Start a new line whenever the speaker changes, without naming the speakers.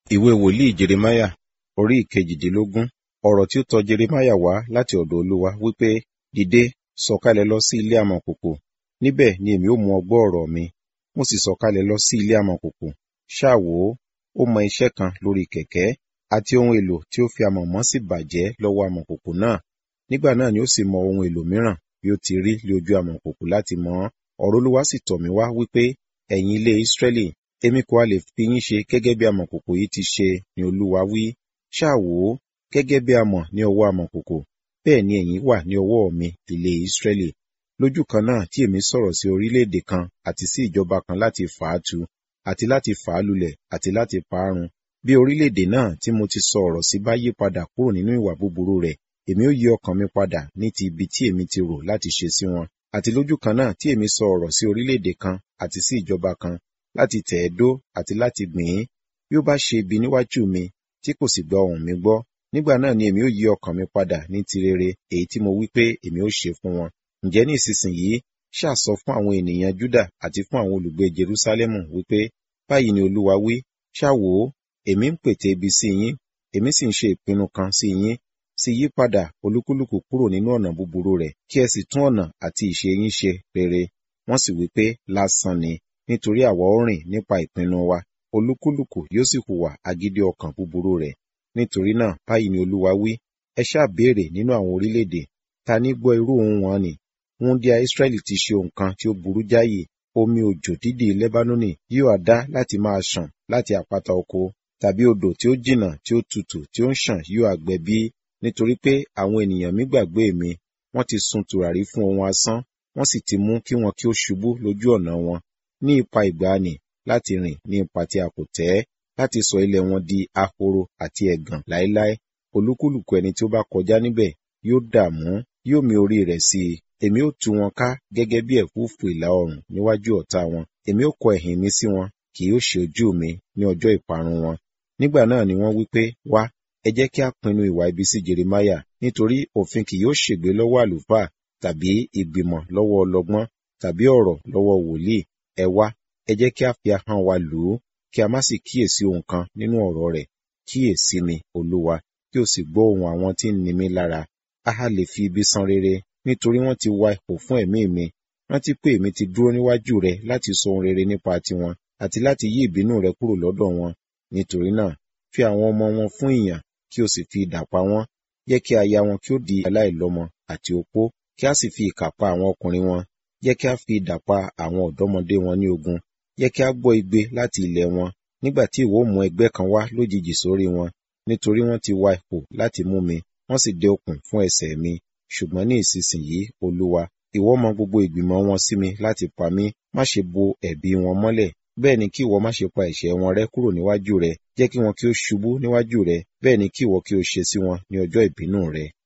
Ìwé wòlíì Jeremáyà orí ìkejìdínlógún. Ọ̀rọ̀ tí ó tọ Jeremáyà wá láti ọ̀dọ̀ Olúwa wípé, Dìde, sọ̀kalẹ̀ lọ sí ilé amọ̀kòkò, níbẹ̀ ni èmi ó mú ọ gbọ́ ọ̀rọ̀ mi. Mo sì sọ̀kalẹ̀ lọ sí ilé amọ̀kòkò. Ṣá wò ó, ó mọ iṣẹ́ kan lórí kẹ̀kẹ́, àti ohun èlò tí ó fi amọ̀ mọ́ sì bàjẹ́ lọ́wọ́ amọ̀kòkò náà. Nígbà náà ni ó sì mọ ohun èlò mìíràn bí ó ti rí lé ojú amọ̀kòkò láti mọ̀ ọ́n. Ọ̀rọ̀ Olúwa sì tọ̀ mí wá wípé, ẹ̀yin ilé Ísírẹ́lì, èmi kò ha lè fi yín ṣe gẹ́gẹ́ bí amọ̀kòkò yìí ti ṣe ni Olúwa wí. Ṣá wò ó, gẹ́gẹ́ bí amọ̀ ní ọwọ́ amọ̀kòkò, bẹ́ẹ̀ ni ẹ̀yin wà ní ọwọ́ mi, ilé Ísírẹ́lì. Lójú kan náà tí èmi sọ̀rọ̀ sí orílẹ̀-èdè kan àti sí ìjọba kan láti fà á tu, àti láti fà á lulẹ̀, àti láti pa á run. Bí orílẹ̀-èdè náà tí mo ti sọ ọ̀rọ̀ sí bá yí padà kúrò nínú ìwà búburú rẹ̀, èmi ó yí ọkàn mi padà ní ti ibi tí èmi ti rò láti ṣe sí wọn. Àti lójú kan náà tí èmi sọ ọ̀rọ̀ sí orílẹ̀-èdè kan àti sí ìjọba kan láti tẹ̀ ẹ́ dó àti láti gbìn ín, bí ó bá ṣe ibi níwájú mi, tí kò sì gba ohùn mi gbọ́, nígbà náà ni èmi ó yí ọkàn mi padà ní ti rere èyí tí mo wí pé èmi ó ṣe fún wọn. Ǹjẹ́ ní ìsinsìnyí, ṣá sọ fún àwọn ènìyàn Júdà àti fún àwọn olùgbé Jerúsálẹ́mù wípé, báyìí ni Olúwa wí, ṣá wò ó, èmi ń pète ibi sí yín, èmi sì ń ṣe ìpinnu kan sí yín, sì yí padà olúkúlùkù kúrò nínú ọ̀nà búburú rẹ̀, kí ẹ sì tún ọ̀nà àti ìṣe yín ṣe rere. Wọ́n sì wí pé, lásán ni, nítorí àwa ó rìn nípa ìpinnu wa, olúkúlùkù yóò sì hùwà agídí ọkàn búburú rẹ̀. Nítorí náà, báyìí ni Olúwa wí, ẹ ṣáà béèrè nínú àwọn orílẹ̀-èdè, ta ní gbọ́ irú ohùn wọn nì? Wúńdíá Ísírẹ́lì ti ṣe nǹkan tí ó burú jáyì, omi òjò dídì Lẹ́bánónì yóò ha dá láti máa ṣàn láti àpáta oko, tàbí odò tí ó jìnnà tí ó tutù tí ó ń ṣàn yóò ha gbẹ bí? Nítorí pé àwọn ènìyàn mi gbàgbé mi, wọ́n ti sun tùràrí fún ohun asán, wọ́n sì ti mú kí wọn kí ó ṣubú lójú ọ̀nà wọn, ní ipa ìgbàanì láti rìn ní ipa tí a kò tẹ́, láti sọ ilẹ̀ wọn di ahoro àti ẹ̀gàn láéláé. Olúkúlùkù ẹni tí ó bá kọjá níbẹ̀ yóò dààmú, yóò mì orí rẹ̀ sí i. Èmi ó tú wọn ká gẹ́gẹ́ bí ẹ̀fúùfù ìlà oòrùn níwájú ọ̀tá wọn. Èmi ó kọ ẹ̀yìn mi sí wọn, kì yóò ṣe ojú mi ní ọjọ́ ìparun wọn. Nígbà náà ni wọ́n wí pé, wá, ẹ jẹ́ kí a pinnu ìwà ibi sí Jeremáyà, nítorí òfin kì yóò ṣègbé lọ́wọ́ àlùfáà, tàbí ìgbìmọ̀ lọ́wọ́ ọlọ́gbọ́n, tàbí ọ̀rọ̀ lọ́wọ́ wòlíì. Ẹ wá, ẹ jẹ́ kí a fi ahọ́n wa lù ú, kí a má sì kíyèsí ohun kan nínú ọ̀rọ̀ rẹ̀. Kíyèsí mi, Olúwa, kí o sì gbọ́ ohùn àwọn tí ń ni mí lára. A ha lè fi ibi san rere, nítorí wọ́n ti wa ipò fún ẹ̀mí mi. Rántí pé èmi ti dúró níwájú rẹ láti sọ ohun rere nípa tiwọn, àti láti yí ìbínú rẹ kúrò lọ́dọ̀ wọn. Nítorí náà, fi àwọn ọmọ wọn fún ìyàn, kí o sì fi idà pa wọ́n. Jẹ́ kí aya wọn kí ó di aláìlọ́mọ àti opó, kí a sì fi ìkà pa àwọn ọkùnrin wọn. Jẹ́ kí a fi idà pa àwọn ọ̀dọ́mọdé wọn ní ogun. Jẹ́ kí a gbọ́ igbe láti ilẹ̀ wọn, nígbà tí ìwọ mú ẹgbẹ́ kan wá lójijì sórí wọn. Nítorí wọ́n ti wa ipò láti mú mi, wọ́n sì dé okùn fún ẹsẹ̀ mi. Ṣùgbọ́n ní ìsinsìnyí, Olúwa, ìwọ mọ gbogbo ìgbìmọ̀ wọn sí mi láti pa mí. Má ṣe bo ẹ̀bi wọn mọ́lẹ̀. Bẹ́ẹ̀ ni kí ìwọ má ṣe pa ẹ̀ṣẹ̀ wọn rẹ́ kúrò níwájú rẹ. Jẹ́ kí wọn kí ó ṣubú níwájú rẹ. Bẹ́ẹ̀ ni kí ìwọ kí ó ṣe sí wọn ní ọjọ́ ìbínú rẹ.